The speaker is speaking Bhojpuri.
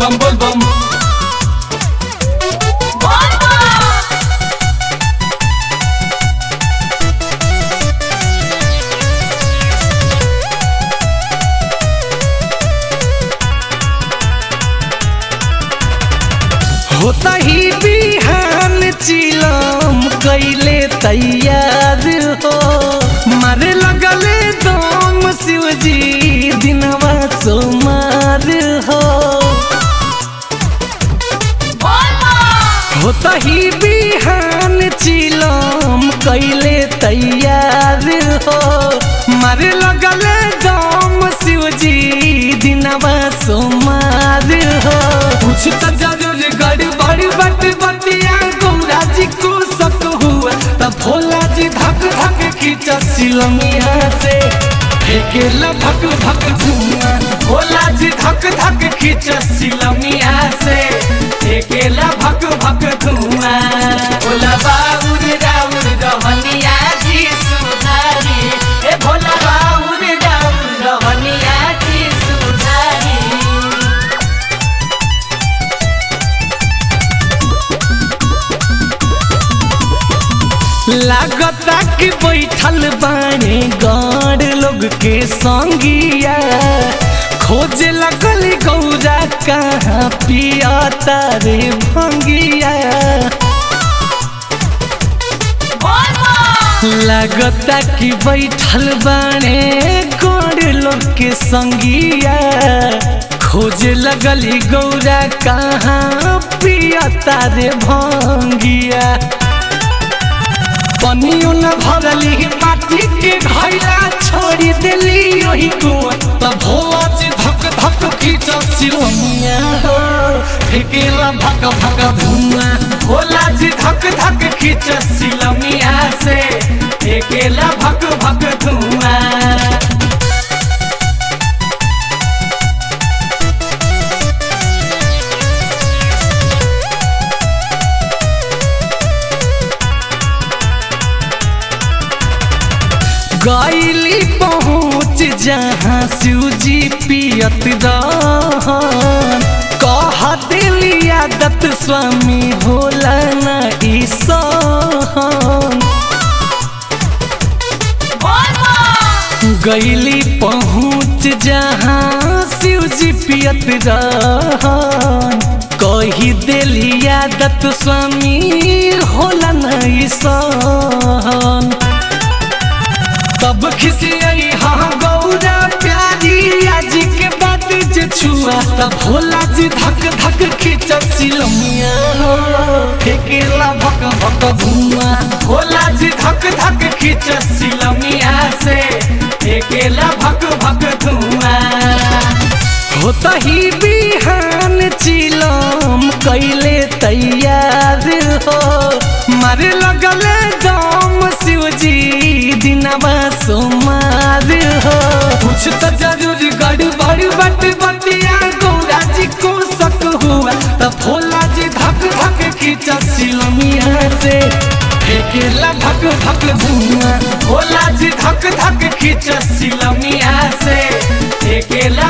bum bul bum होता ही बिहान चिलम कैले तैयार हो मारे लगले दम शिवजी दिनवा सोमार हो होता ही बिहान चिलम कैले तैयार हो मारे लगले दम शिवजी दिनवा सोमार हो कुछ तो जरूर गड़बड़ बट बतिया गौरा जी को शक हुआ तब भोला जी धक धक खींचा सिलमिया से फेंकेला भक भक धुआं भोला जी धक धक खींचा सिलमिया से फेंकेला भक भक धुआं भोला बाबूर राउर रहनिया जी सुधारी ए भोला बाबूर राउर रहनिया जी सुधारी लागता कि बैठल बाने गौर लोग के संगिया खोजे लगल गौरा कहाँ पिया तारे भंगिया लागता कि बैठल बाने गौर लोग के संगिया खोजे लगली गौरा कहाँ पिया तारे भंगिया पनियो न भरली माटी के घैला छोड़ी देली ओही कुआं तब भोला जी धक धक खींच सिलमिया हो फेकेला भक भक धुआं भोला जी धक धक खींच सिलमिया से फेकेला भक भक धुआं गैली पहुँच जहाँ शिवजी पियत रहन कह दिली आदत स्वामी होला न ई सहन गैली पहुँच जहाँ शिवजी पियत रहन कही दिली आदत स्वामी होला न ई सहन तब खिसियई हाँ गौरा प्यारी आज के बाद जे छुआ तब भोला जी धक धक खींच सिलमिया हो फेकेला भक भक धुआं भोला जी धक धक खींच सिलमिया से फेकेला भक भक धुआं होता ही बिहान चिलम कैले तैयार हो मारे लगले दम शिवजी दिनवा सोमार हो कुछ तो जरूर गड़बड़ बट बतिया गौरा जी को शक हुआ तब भोला जी धक धक खींचा सिलमिया से फेंकेला धक धक धुआं भोला जी धक धक खींचा सिलमिया से फेंकेला